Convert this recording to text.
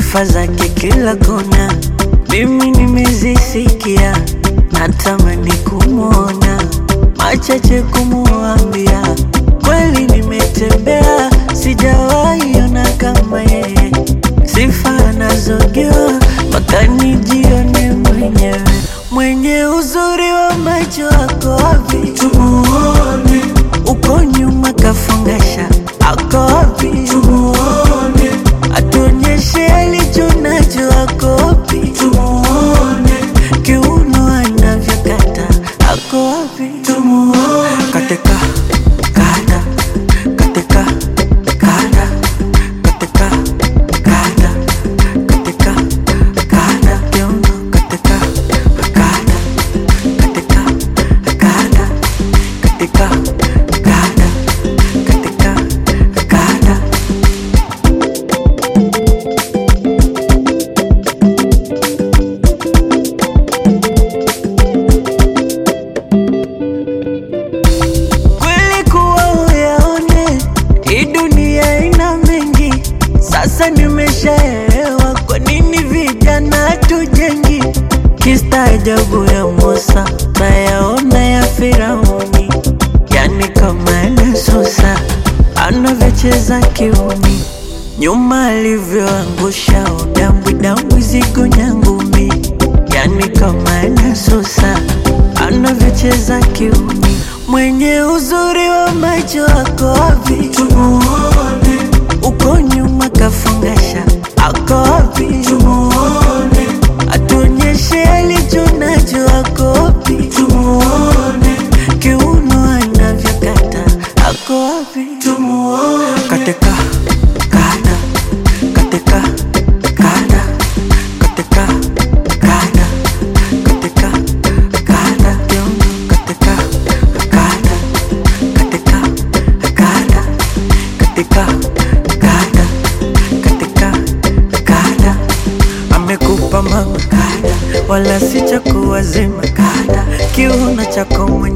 sifa zake kila kona, mimi nimezisikia, natamani kumwona, machache kumuambia, kweli nimetembea, sijawahi ona kama yeye, sifa anazogewa mpaka nijione mwenyewe, mwenye uzuri wa macho wako wapi? Tumuone uko nyuma kafungasha, ako wapi? Tumuone atuonyeshe alicho nacho, ako wapi? Tumuone kiuno anavyokata, ako wapi? Tumuone katika kada katika kada katika kada katika kada kiuno katika kada katika kada katika kada katika kada kweli kuwa uyaone hii dunia ina mengi sasa nimeshaelewa kwa nini vijana tujengi kistaajabu ya Musa nayaona ya Firauni yani kama Yesusa anavyocheza kiumi nyuma alivyoangusha udambwi dambwi zigo nyangumi yani kama Yesusa anavyocheza kiumi mwenye uzuri wa macho wako wapi? Tumuone uko nyuma kafungasha, ako wapi? Tumuone atuonyeshe alicho nacho, ako wapi? Tumuone kiuno anavyokata, ako wapi? Tumuone katika kada katika kada katika kada katika kada kiuno katika kada katika kada katika kada katika kada amekupa mama kada wala si cha kuwazima kada kiuno chako mwenye